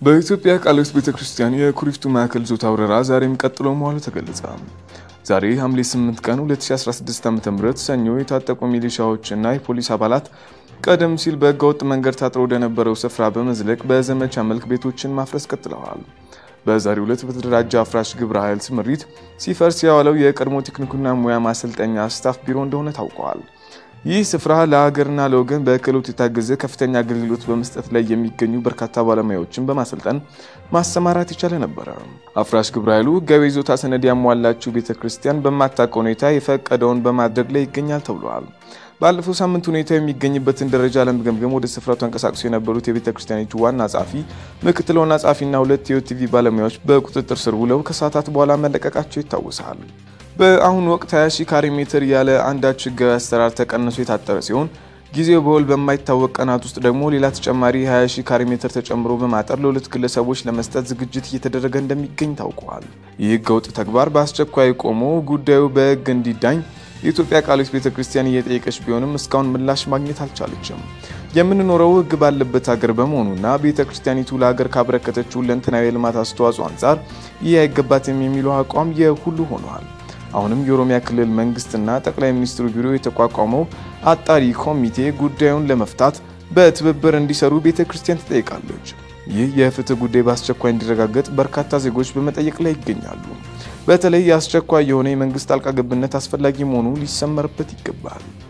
በኢትዮጵያ ቃለ ሕይወት ቤተ ክርስቲያን የኩሪፍቱ ማዕከል ዞታ ወረራ ዛሬም ቀጥሎ መዋሉ ተገለጸ። ዛሬ ሐምሌ 8 ቀን 2016 ዓ.ም ሰኞ የታጠቁ ሚሊሻዎችና የፖሊስ አባላት ቀደም ሲል በህገወጥ መንገድ ታጥሮ ወደነበረው ስፍራ በመዝለቅ በዘመቻ መልክ ቤቶችን ማፍረስ ቀጥለዋል። በዛሬው ዕለት በተደራጀ አፍራሽ ግብረ ኃይል ስምሪት ሲፈርስ የዋለው የቀድሞ ቴክኒክና ሙያ ማሰልጠኛ ስታፍ ቢሮ እንደሆነ ታውቋል። ይህ ስፍራ ለሀገርና ለወገን በክህሎት የታገዘ ከፍተኛ አገልግሎት በመስጠት ላይ የሚገኙ በርካታ ባለሙያዎችን በማሰልጠን ማሰማራት የቻለ ነበረ። አፍራሽ ግብረ ኃይሉ ህጋዊ ይዞታ ሰነድ ያሟላችው ቤተ ክርስቲያን በማታውቀው ሁኔታ የፈቀደውን በማድረግ ላይ ይገኛል ተብሏል። ባለፈው ሳምንት ሁኔታ የሚገኝበትን ደረጃ ለመገምገም ወደ ስፍራው ተንቀሳቅሶ የነበሩት የቤተ ክርስቲያኒቱ ዋና ጸሐፊ፣ ምክትል ዋና ጸሐፊና ሁለት የኦቲቪ ባለሙያዎች በቁጥጥር ስር ውለው ከሰዓታት በኋላ መለቀቃቸው ይታወሳል። በአሁኑ ወቅት 20 ሺህ ካሬ ሜትር ያለ አንዳች ህጋዊ አሰራር ተቀንሶ የታጠረ ሲሆን ጊዜው በውል በማይታወቅ ቀናት ውስጥ ደግሞ ሌላ ተጨማሪ 20 ሺህ ካሬ ሜትር ተጨምሮ በማጠር ለሁለት ግለሰቦች ለመስጠት ዝግጅት እየተደረገ እንደሚገኝ ታውቋል። ይህ ህገወጥ ተግባር በአስቸኳይ ቆሞ ጉዳዩ በህግ እንዲዳኝ የኢትዮጵያ ቃለ ሕይወት ቤተ ክርስቲያን እየጠየቀች ቢሆንም እስካሁን ምላሽ ማግኘት አልቻለችም። የምንኖረው ህግ ባለበት ሀገር በመሆኑና ቤተ ክርስቲያኒቱ ለሀገር ካበረከተችው ሁለንተናዊ የልማት አስተዋጽኦ አንጻር ይህ አይገባትም የሚለው አቋም የሁሉ ሆኗል። አሁንም የኦሮሚያ ክልል መንግስትና ጠቅላይ ሚኒስትሩ ቢሮ የተቋቋመው አጣሪ ኮሚቴ ጉዳዩን ለመፍታት በትብብር እንዲሰሩ ቤተ ክርስቲያን ትጠይቃለች። ይህ የፍትህ ጉዳይ በአስቸኳይ እንዲረጋገጥ በርካታ ዜጎች በመጠየቅ ላይ ይገኛሉ። በተለይ የአስቸኳይ የሆነ የመንግስት ጣልቃ ገብነት አስፈላጊ መሆኑ ሊሰመርበት ይገባል።